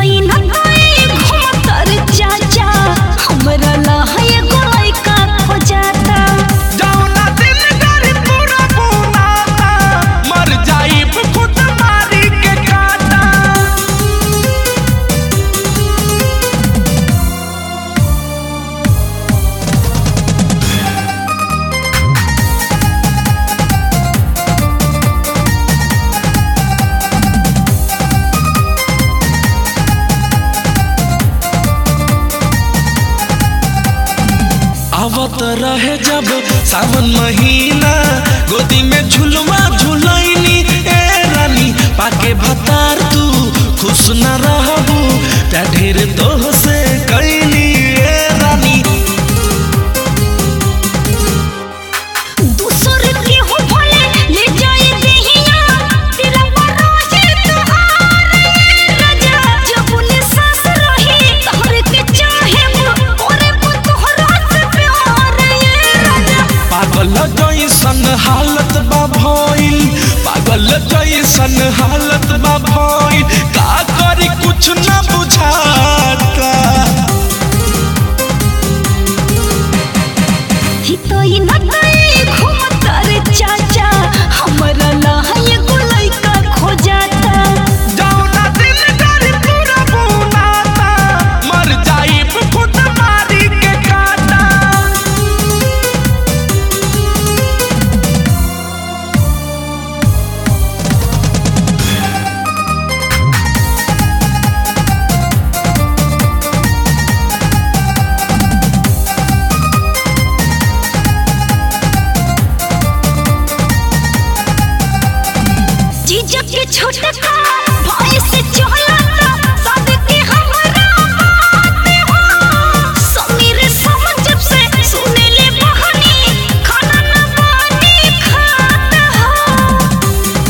तोई न तोई घुमतर चाचा हमरा लहय गोई का हो जाता जौना दिन गाड़ी पूरा बुनाता मर जाइब खुद मारी के काटा आवत रहे जब सावन महीना गोदी में झुलवा झुलैनी ए रानी पाके भतार तू खुश न रहबू त्या ढेर दोह से कैनी ए रानी दूसर के हो भले ले जाए देहिया तेरा बरोजे तुहार राजा जबुन सास रही तोहर के चाहे ओरे को तोहरा से प्यार ये राजा पागल जैसन हालत बा भइल पागल जैसन हालत बा भइल का करी कुछ न बुझाता ही तोई न तोई घुमतर चाचा हमरा लहय गोई का खो जाता जौना दिन गाड़ी पूरा बुनाता मर जाइब खुद मारी के काटा जीजा के छोटका भाई से चलता सब के हमरा बात हो समीर समझ से सुने ले बहनी खाना न पानी खात हो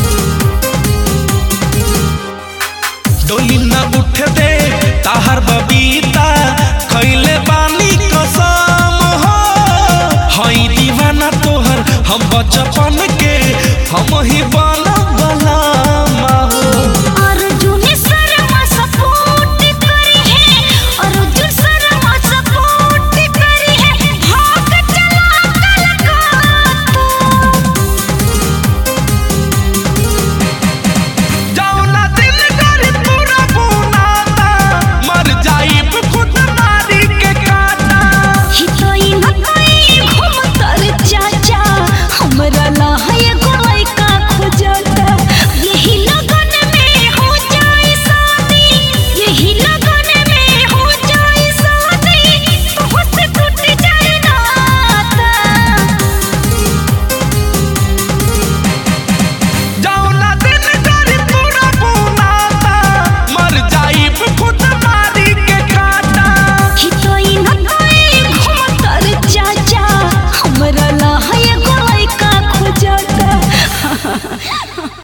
डोली न उठ दे ताहर बबीता खैले बानी कसम हो हई दीवाना तोहर हम बचपन के हम ही बन